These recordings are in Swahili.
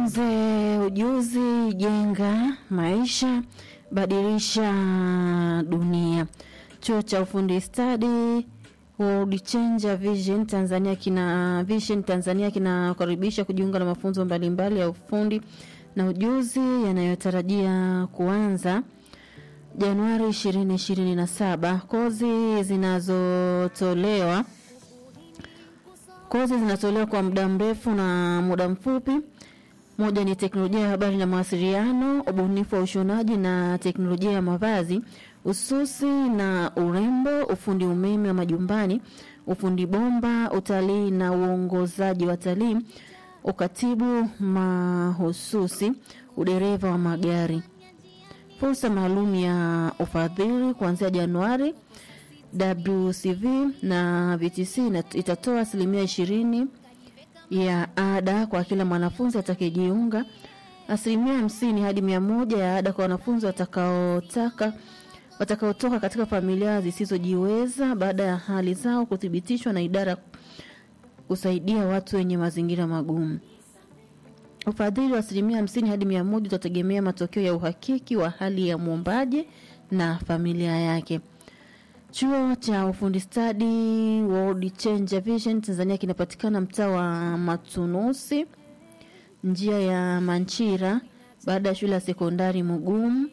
Jifunze ujuzi, jenga maisha, badilisha dunia. Chuo cha ufundi stadi World Changer Vision Tanzania kina Vision Tanzania kinakaribisha kujiunga na mafunzo mbalimbali ya ufundi na ujuzi yanayotarajia kuanza Januari 2027. Kozi zinazotolewa kozi zinatolewa kwa muda mrefu na muda mfupi. Moja ni teknolojia ya habari na mawasiliano, ubunifu wa ushonaji na teknolojia ya mavazi, ususi na urembo, ufundi umeme wa majumbani, ufundi bomba, utalii na uongozaji wa talii, ukatibu mahususi, udereva wa magari. Fursa maalum ya ufadhili kuanzia Januari. WCV na VTC itatoa asilimia ishirini ya ada kwa kila mwanafunzi atakayejiunga, asilimia hamsini hadi mia moja ya ada kwa wanafunzi watakaotaka watakaotoka katika familia zisizojiweza baada ya hali zao kuthibitishwa na idara kusaidia watu wenye mazingira magumu. Ufadhili wa asilimia hamsini hadi mia moja utategemea matokeo ya uhakiki wa hali ya mwombaji na familia yake. Chuo cha ufundi stadi World Changer Vision Tanzania kinapatikana mtaa wa Matunusi, njia ya Manchira, baada ya shule ya sekondari Mugumu,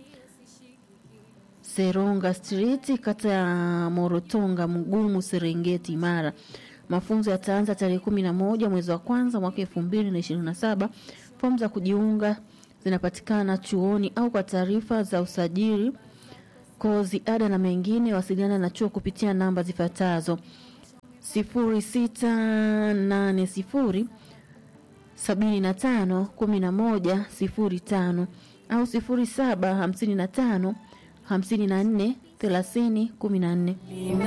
Seronga Street, kata ya Morotonga, Mugumu, Serengeti, Mara. Mafunzo yataanza tarehe kumi na moja mwezi wa kwanza mwaka elfu mbili na ishirini na saba. Fomu za kujiunga zinapatikana chuoni au kwa taarifa za usajili kozi ada na mengine, wasiliana na chuo kupitia namba zifuatazo: sifuri sita nane sifuri sabini na tano kumi na moja sifuri tano au sifuri saba hamsini na tano hamsini na nne thelathini kumi na nne.